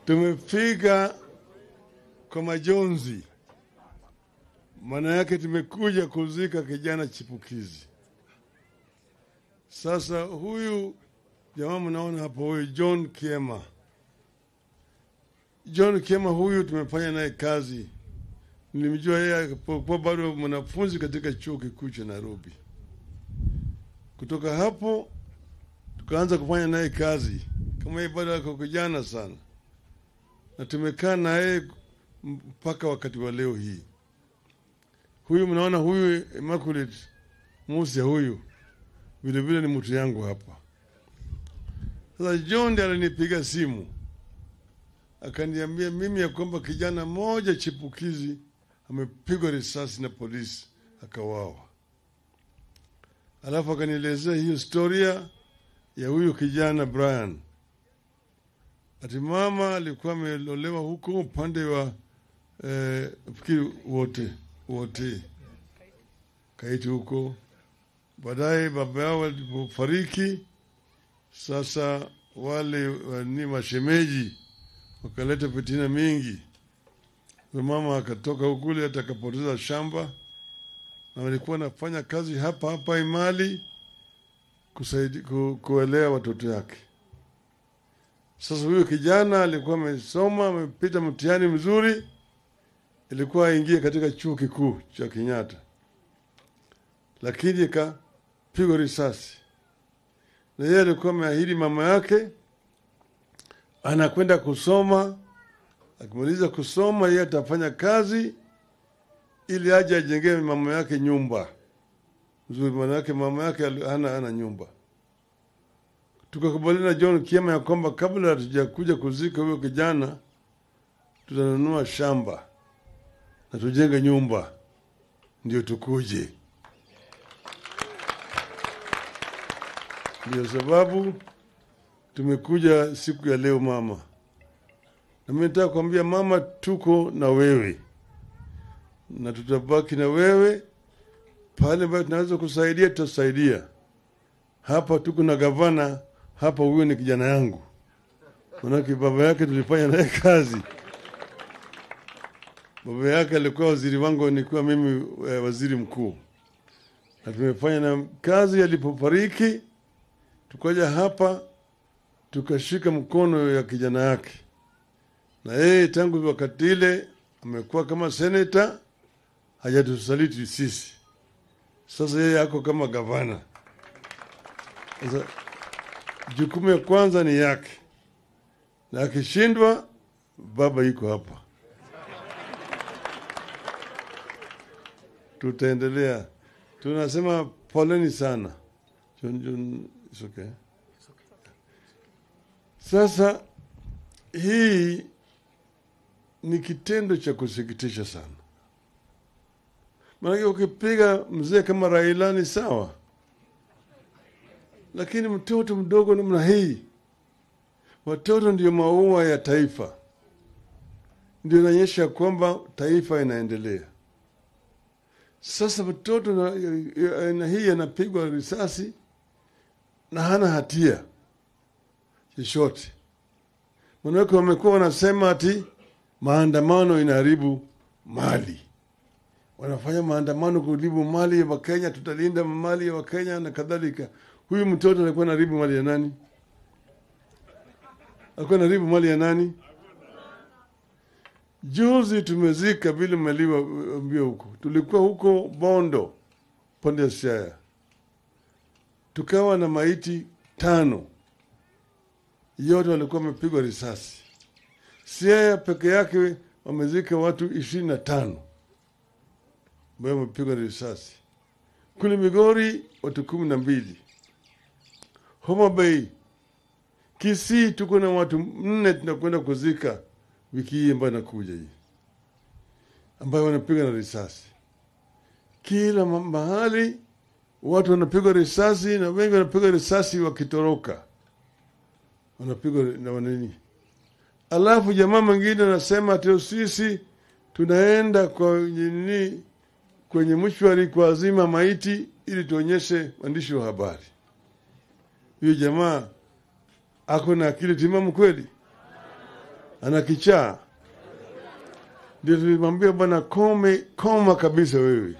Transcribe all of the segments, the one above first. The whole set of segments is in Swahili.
Tumefika kwa majonzi, maana yake tumekuja kuzika kijana chipukizi. Sasa huyu jamaa mnaona hapo, huyu John Kiema, John Kiema huyu tumefanya naye kazi. Nilimjua yeye alipokuwa bado mwanafunzi katika chuo kikuu cha Nairobi. Kutoka hapo tukaanza kufanya naye kazi, kama yeye bado ako kijana sana, na tumekaa na yeye mpaka wakati wa leo hii. Huyu mnaona huyu Immaculate Musa huyu vilevile ni mtu yangu hapa. Sasa John ndiye alinipiga simu akaniambia mimi ya kwamba kijana mmoja chipukizi amepigwa risasi na polisi akawawa. Alafu akanielezea hiyo historia ya huyu kijana Brian, ati mama alikuwa amelolewa huko upande wa eh, fikiri wote wote kaiti huko. Baadaye baba yao walipofariki, sasa wale wa- ni mashemeji wakaleta fitina mingi. Huyo mama akatoka ukule hata akapoteza shamba, na walikuwa wanafanya kazi hapa hapa Imali kusaidi, ku, kuelea watoto yake. Sasa huyo kijana alikuwa amesoma, amepita mtihani mzuri, ilikuwa aingie katika chuo kikuu cha Kenyatta, lakini ikapigwa risasi, na yeye alikuwa ameahidi mama yake anakwenda kusoma. Akimaliza kusoma, yeye atafanya kazi ili aje ajengee mama yake nyumba nzuri, maana yake mama yake ali- hana hana nyumba. Tukakubaliana na John Kiema ya kwamba kabla hatujakuja kuzika huyo kijana, tutanunua shamba na tujenge nyumba ndio tukuje. Ndio sababu tumekuja siku ya leo mama, na mimi nataka kuambia mama, tuko na wewe na tutabaki na wewe pale ambayo tunaweza kusaidia, tutasaidia. Hapa tuko na gavana hapa, huyo ni kijana yangu, manake baba yake tulifanya naye kazi. Baba yake alikuwa waziri wangu, nilikuwa mimi eh, waziri mkuu, na tumefanya na kazi. Alipofariki tukaja hapa tukashika mkono ya kijana yake, na yeye tangu wakati ile amekuwa kama seneta, hajatusaliti sisi. Sasa yeye ako kama gavana. Sasa jukumu ya kwanza ni yake, na akishindwa, baba iko hapa, tutaendelea. Tunasema poleni sana. John, John, it's okay. Sasa hii ni kitendo cha kusikitisha sana, maanake ukipiga mzee kama Raila ni sawa, lakini mtoto mdogo namna hii, watoto ndio maua ya taifa, ndio inaonyesha kwamba taifa inaendelea. Sasa mtoto na- ya- aina hii anapigwa risasi na hana hatia chochote. Manake wamekuwa wanasema ati maandamano inaharibu mali, wanafanya maandamano kuharibu mali ya Wakenya, tutalinda mali ya Wakenya na kadhalika. Huyu mtoto alikuwa anaharibu mali ya nani? Alikuwa anaharibu mali ya nani? Juzi tumezika vile maliwaambia huko, tulikuwa huko Bondo pande ya Siaya, tukawa na maiti tano yote walikuwa wamepigwa risasi. Siaya peke yake wamezika watu ishirini na tano ambayo wamepigwa risasi. Kule Migori watu kumi na mbili. Homa Bay, Kisii tuko na watu nne tunakwenda kuzika wiki hii ambayo inakuja hii, ambayo wanapigwa na risasi kila ma- mahali. Watu wanapigwa risasi na wengi wanapigwa risasi wakitoroka wanapigwa na wanini. Alafu jamaa mwingine anasema ati sisi tunaenda kwa nini kwenye mshwari kuazima maiti ili tuonyeshe waandishi wa habari. Huyo jamaa ako na akili timamu kweli? ana kichaa. Ndio tulimwambia bwana, kome koma kabisa wewe.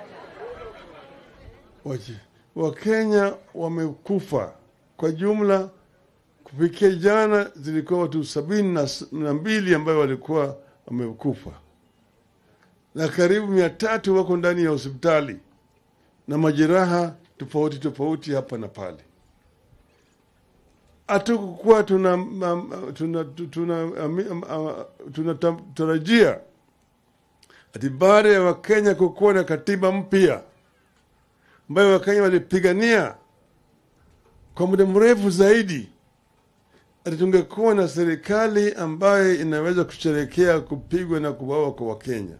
Wachi- Wakenya wamekufa kwa jumla, kufikia jana zilikuwa watu sabini na s- na mbili ambayo walikuwa wamekufa na karibu mia tatu wako ndani ya hospitali na majeraha tofauti tofauti hapa na pale. Hatukukuwa tuna tuna tuna tuna tunatarajia ati baada ya Wakenya kukuwa na katiba mpya ambayo Wakenya walipigania kwa muda mrefu zaidi, ati tungekuwa na serikali ambayo inaweza kusherekea kupigwa na kuwawa kwa Wakenya.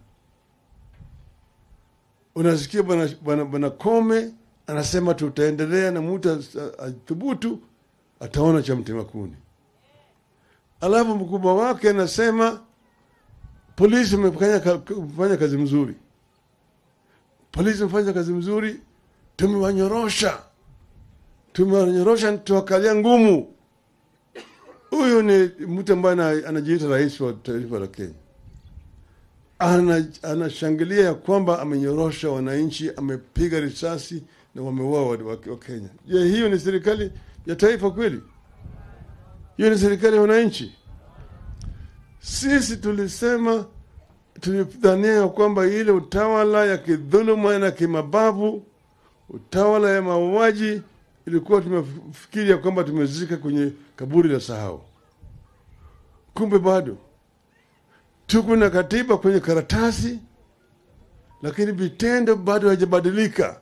Unasikia bwana bwana bwana Kome anasema tutaendelea na mtu as- athubutu ataona cha mtema kuni. Alafu mkubwa wake anasema polisi wamefanya ka- wamefanya kazi mzuri, polisi wamefanya kazi mzuri, tumewanyorosha, tumewanyorosha, tuwakalia ngumu. Huyu ni mtu ambaye ana- anajiita rais wa taifa la Kenya ana anashangilia ya kwamba amenyorosha wananchi, amepiga risasi na wameua wa, wa, wa Kenya. Je, hiyo ni serikali ya taifa kweli? Hiyo ni serikali ya wananchi? Sisi tulisema, tulidhania ya kwamba ile utawala ya kidhuluma na kimabavu, utawala ya mauaji, ilikuwa tumefikiri ya kwamba tumezika kwenye kaburi la sahau. Kumbe bado tuko na katiba kwenye karatasi, lakini vitendo bado haijabadilika.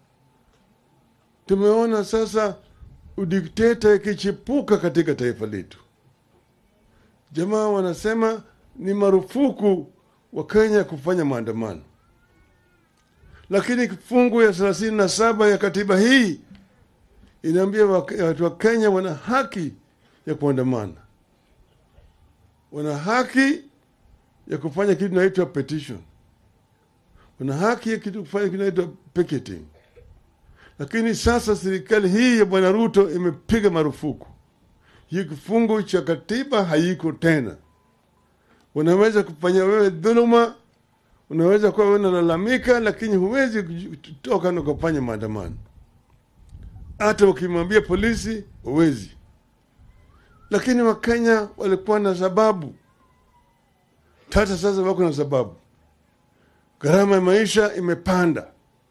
Tumeona sasa udikteta ikichipuka katika taifa letu. Jamaa wanasema ni marufuku wa Kenya kufanya maandamano, lakini kifungu ya thelathini na saba ya katiba hii inaambia wak- watu wa Kenya wana haki ya kuandamana, wana haki ya kufanya kitu inaitwa petition, wana haki ya kitu kufanya kitu inaitwa picketing. Lakini sasa serikali hii ya bwana Ruto imepiga marufuku hii, kifungu cha katiba haiko tena. Unaweza kufanya wewe dhuluma, unaweza kuwa wewe unalalamika, lakini huwezi kutoka na kufanya maandamano. Hata ukimwambia polisi huwezi. Lakini Wakenya walikuwa na sababu tata, sasa wako na sababu. Gharama ya maisha imepanda,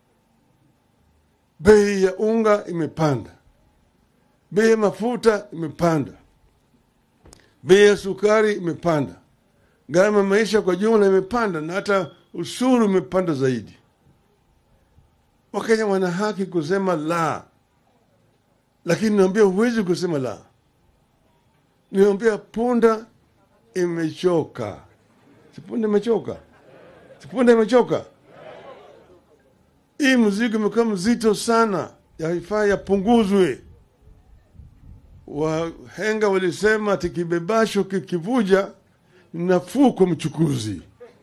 bei ya unga imepanda, bei ya mafuta imepanda, bei ya sukari imepanda, gharama ya maisha kwa jumla imepanda, na hata ushuru umepanda zaidi. Wakenya wana haki kusema la, lakini naambia huwezi kusema la. Niambia punda imechoka, si punda imechoka, si punda imechoka. Hii mzigo imekuwa mzito sana, yaifaa yapunguzwe. Wahenga walisema ati kibebasho kikivuja ni nafuu kwa mchukuzi.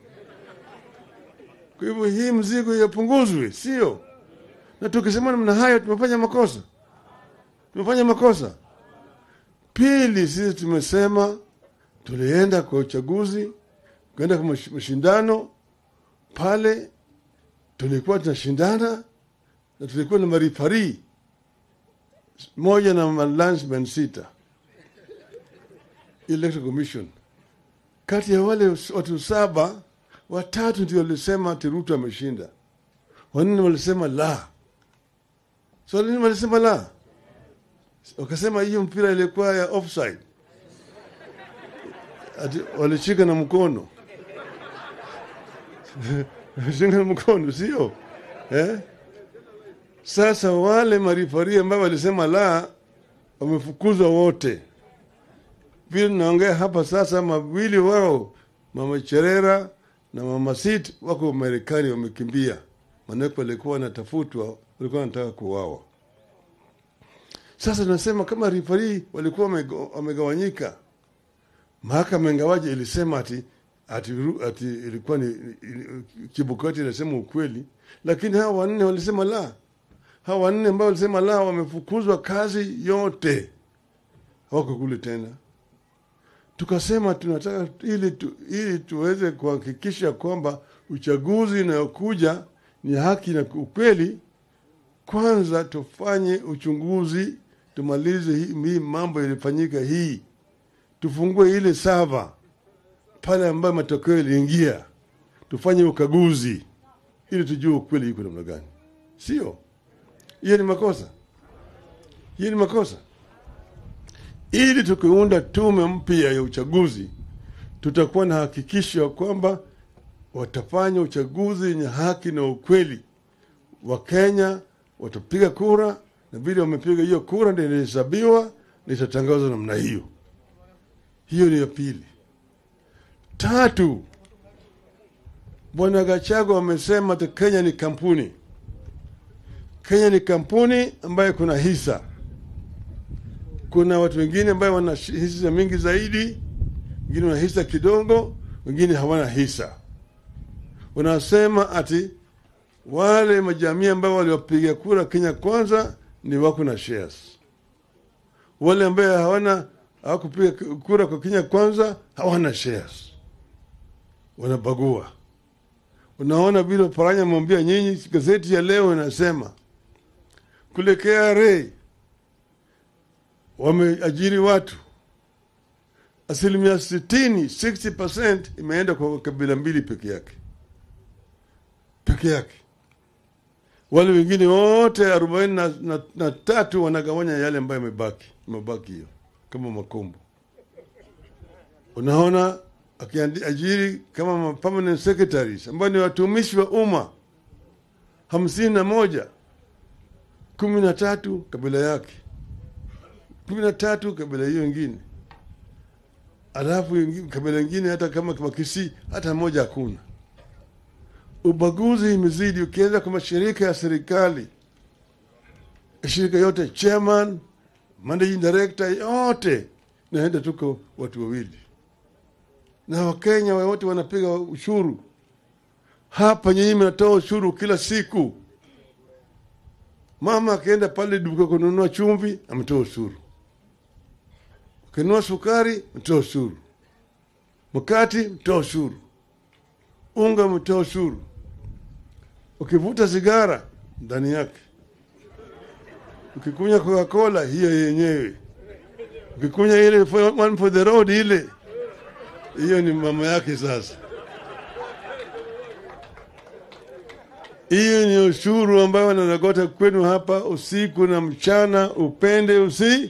Kwa hivyo hii mzigo yapunguzwe, sio? Na tukisema namna hayo tumefanya makosa, tumefanya makosa. Pili, sisi tumesema tulienda kwa uchaguzi, kwenda kwa mash- mashindano pale, tulikuwa tunashindana na tulikuwa na marifari moja na malansman sita Electoral Commission. Kati ya wale watu saba, watatu ndio walisema ati Ruto ameshinda, wanne walisema la. So nini walisema la? Wakasema hiyo mpira ilikuwa ya offside, ati walishika na mkono shika na mkono, sio eh? Sasa wale marifari ambao walisema la wamefukuzwa wote. Vile naongea hapa sasa, mawili wao mama Cherera na mama Sit wako Marekani, wamekimbia, maanake walikuwa wanatafutwa, walikuwa wanataka kuwawa. Sasa tunasema kama rifari walikuwa wamego- wamegawanyika, mahakama ingawaje ilisema ati ati, ru- ati ilikuwa ni ili- Chebukati ilisema ukweli, lakini hawa wanne walisema la. Hawa wanne ambao walisema la wamefukuzwa kazi yote, hawako kule tena. tukasema tunataka ili, tu, ili tuweze kuhakikisha kwamba uchaguzi unayokuja ni haki na ukweli, kwanza tufanye uchunguzi, tumalize hii, hii mambo ilifanyika hii, tufungue ile sava pale ambayo matokeo yaliingia, tufanye ukaguzi ili tujue ukweli iko namna gani. Sio hiyo ni makosa, hiyo ni makosa. Ili tukiunda tume mpya ya uchaguzi, tutakuwa na hakikisho kwamba watafanya uchaguzi wenye haki na ukweli. Wakenya watapiga kura na vile wamepiga hiyo kura ndio inahesabiwa na itatangazwa namna hiyo. Hiyo ni ya pili. Tatu, Bwana Gachagua wamesema ati Kenya ni kampuni. Kenya ni kampuni ambayo kuna hisa. Kuna watu wengine ambayo wana hisa mingi zaidi, wengine wana hisa kidogo, wengine hawana hisa. Wanasema ati wale majamii ambao waliwapiga kura Kenya kwanza ni wako na shares, wale ambaye hawana hawakupiga kura kwa Kenya kwanza hawana shares, wanabagua. Unaona vile Paranya mwambia nyinyi, gazeti ya leo inasema kule KRA wameajiri watu asilimia sitini 60% imeenda kwa kabila mbili peke yake peke yake. Wale wengine wote arobaini na, na, na tatu wanagawanya yale ambayo yamebaki mabaki hiyo kama makombo. Unaona akiajiri kama permanent secretaries ambao ni watumishi wa umma hamsini na moja kumi na tatu kabila yake kumi na tatu kabila hiyo ingine, alafu kabila ingine hata kama Wakisii hata moja hakuna. Ubaguzi imezidi. Ukienda kwa mashirika ya serikali, shirika yote, chairman, managing director, yote naenda tuko watu wawili, na Wakenya wote wanapiga ushuru. Hapa nyinyi mnatoa ushuru kila siku. Mama akienda pale duka kununua chumvi, ametoa ushuru. Ukinunua sukari, mtoa ushuru. Mkati, mtoa ushuru. Unga, mtoa ushuru. Ukivuta sigara, ndani yake. Ukikunywa Coca-Cola, hiyo yenyewe. Ukikunywa ile one for the road, ile hiyo ni mama yake. Sasa hiyo ni ushuru ambayo wananagota kwenu hapa usiku na mchana, upende usi.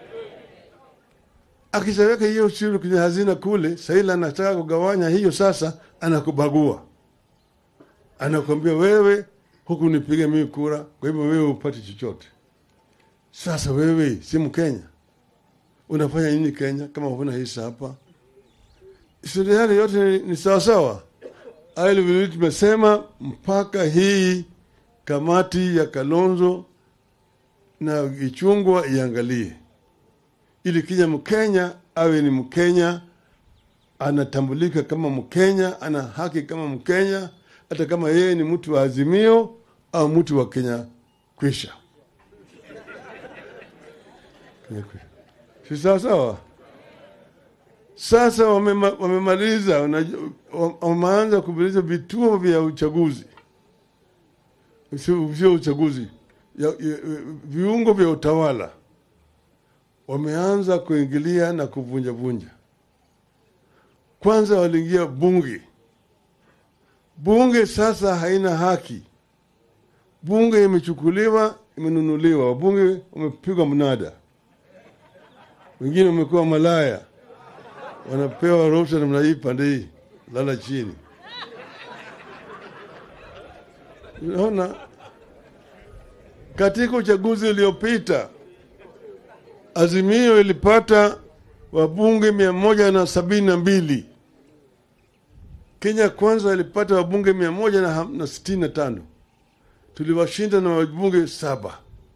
Akishaweka hiyo ushuru kwenye hazina kule, saila anataka kugawanya hiyo, sasa anakubagua, anakwambia wewe huku nipiga mimi kura, kwa hivyo wewe upati chochote. Sasa wewe si Mkenya, unafanya nini Kenya kama huna hisa hapa? Historia yale yote ni sawasawa aile vile tumesema mpaka hii kamati ya Kalonzo na Ichungwa iangalie, ili kija Mkenya awe ni Mkenya, anatambulika kama Mkenya, ana haki kama Mkenya, hata kama yeye ni mtu wa Azimio au mtu wa Kenya kwisha. Si sawa sawa? Sasa wamema, wamemaliza wameanza kumaliza vituo vya uchaguzi, sio uchaguzi ya, ya, viungo vya utawala wameanza kuingilia na kuvunjavunja. Kwanza waliingia bunge. Bunge sasa haina haki, bunge imechukuliwa, imenunuliwa, wabunge wamepigwa mnada, wengine wamekuwa malaya wanapewa ruhusa namna hii, pande hii, lala chini. Unaona, katika uchaguzi uliopita Azimio ilipata wabunge mia moja na sabini na mbili. Kenya Kwanza ilipata wabunge mia moja na, na sitini na tano. Tuliwashinda na wabunge saba.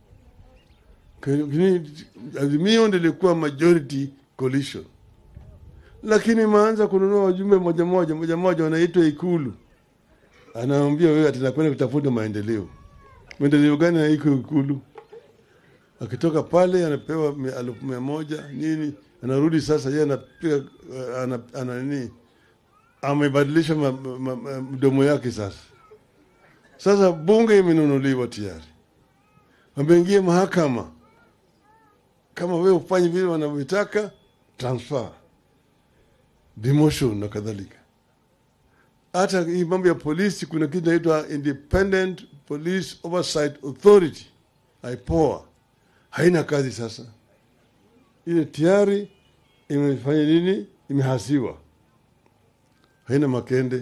Azimio ndilikuwa majority coalition lakini maanza kununua wajumbe moja moja moja moja, wanaitwa Ikulu, anaambia wewe atinakwenda kutafuta maendeleo. Maendeleo gani na iko Ikulu? Akitoka pale anapewa elfu mia moja nini, anarudi sasa, yeye anapiga uh, ana, ana nini, amebadilisha ma- ma- ma- mdomo yake sasa. Sasa bunge imenunuliwa tayari, wameingia mahakama. Kama wewe ufanye vile wanavyotaka, transfer, demotion na kadhalika. Hata hii mambo ya polisi, kuna kitu inaitwa Independent Police Oversight Authority, IPOA, haina kazi sasa. Ile tayari imefanya nini? Imehasiwa, haina makende.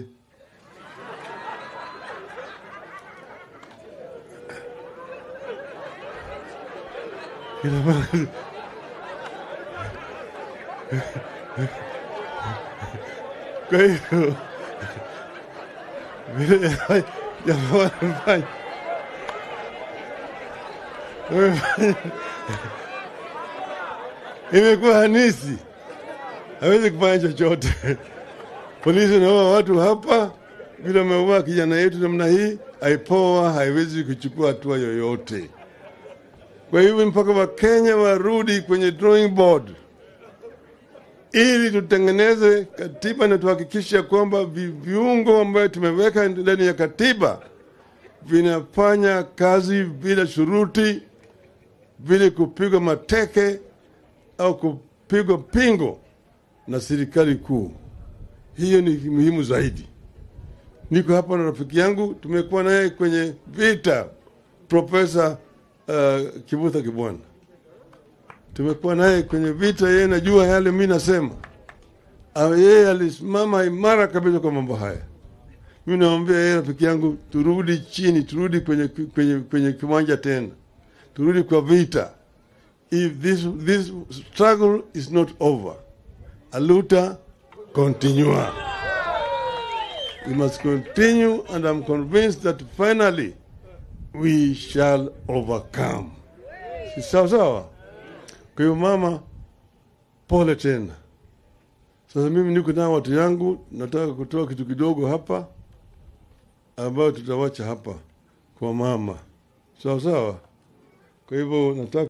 Ina maana- Kwa hiyo vile jamaa wanafanya wamefanya- imekuwa hanisi, hawezi kufanya chochote. Polisi naua watu hapa, vile wameua kijana yetu namna hii, aipoa haiwezi kuchukua hatua yoyote. Kwa hivyo mpaka Wakenya warudi kwenye drawing board ili tutengeneze katiba na tuhakikisha kwamba vi- viungo ambayo tumeweka ndani ya katiba vinafanya kazi bila shuruti, bila kupigwa mateke au kupigwa pingo na serikali kuu. Hiyo ni muhimu zaidi. Niko hapa na rafiki yangu, tumekuwa naye kwenye vita, Profesa uh, Kibutha Kibwana tumekuwa naye kwenye vita, yeye najua yale mi nasema. Ah, Yeye alisimama imara kabisa kwa mambo haya. Mi namwambia yeye, rafiki yangu, turudi chini, turudi kwenye, kwenye, kwenye kiwanja tena, turudi kwa vita. If this, this struggle is not over, aluta continua. We must continue and I'm convinced that finally we shall overcome. Si sawa sawa? Kwa hiyo mama, pole tena. Sasa mimi niko na watu yangu, nataka kutoa kitu kidogo hapa ambayo tutawacha hapa kwa mama, sawa sawa. Kwa hivyo nataka